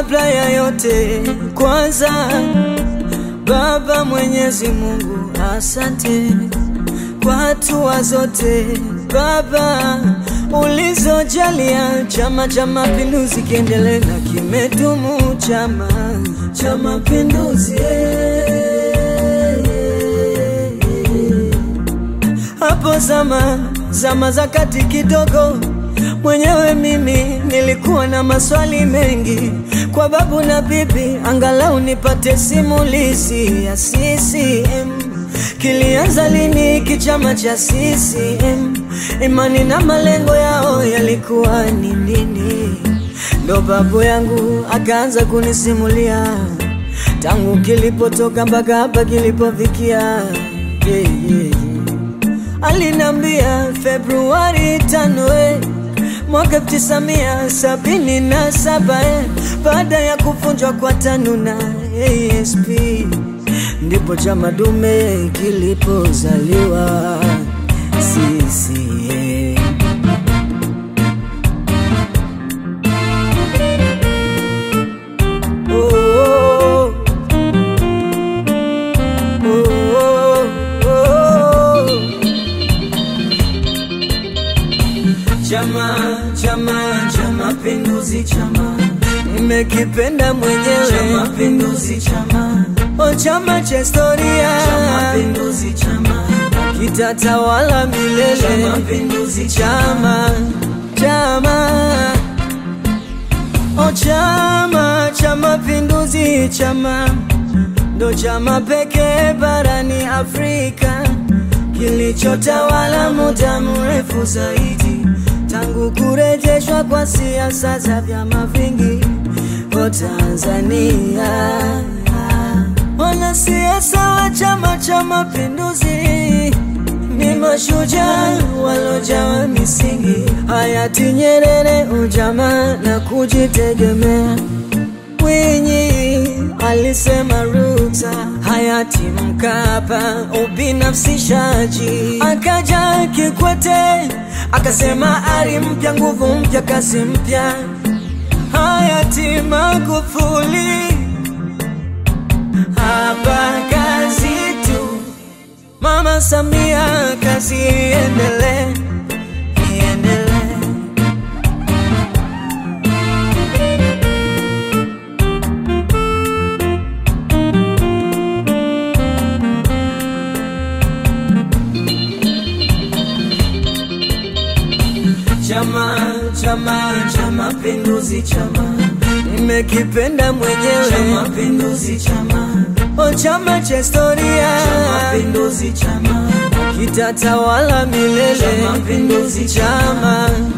kabla ya yote, kwanza Baba Mwenyezi Mungu, asante kwa hatua zote Baba ulizojalia Chama cha Mapinduzi kiendelee na kimedumu Chama cha Mapinduzi. Hapo zama zama za kati kidogo, mwenyewe mimi nilikuwa na maswali mengi kwa babu na bibi, angalau nipate simulizi ya CCM. Kilianza lini kichama cha CCM? Imani na malengo yao yalikuwa ni nini? Ndo babu yangu akaanza kunisimulia tangu kilipotoka mpaka hapa kilipofikia. Yeah, yeah, yeah. Alinambia Februari tano eh, mwaka tisamia sabini na saba eh, baada ya kuvunjwa kwa TANU na ASP ndipo chama dume kilipozaliwa CCM. Oh, oh, oh, oh, oh. Chama, chama cha mapinduzi, chama nimekipenda mwenyewe, cha mapinduzi, chama o, chama cha historia, cha mapinduzi, chama kitatawala milele, cha mapinduzi, chama, chama o, chama cha mapinduzi, chama ndo chama pekee barani Afrika kilichotawala muda mrefu zaidi tangu kurejeshwa kwa siasa za vyama vingi kwa Tanzania. Wanasiasa wa Chama cha Mapinduzi ni mashujaa walojawa misingi, hayati Nyerere, ujamaa na kujitegemea. Mwinyi alisema ruksa, hayati Mkapa ubinafsishaji, akaja Kikwete akasema ari mpya, nguvu mpya, kasi mpya, hayati Magufuli hapa kazi tu, Mama Samia kazi iendelee, iendelee. Chama, chama cha mapinduzi, chama nimekipenda mwenyewe, cha mapinduzi, chama o, chama cha historia, cha mapinduzi, chama kitatawala milele, cha mapinduzi, chama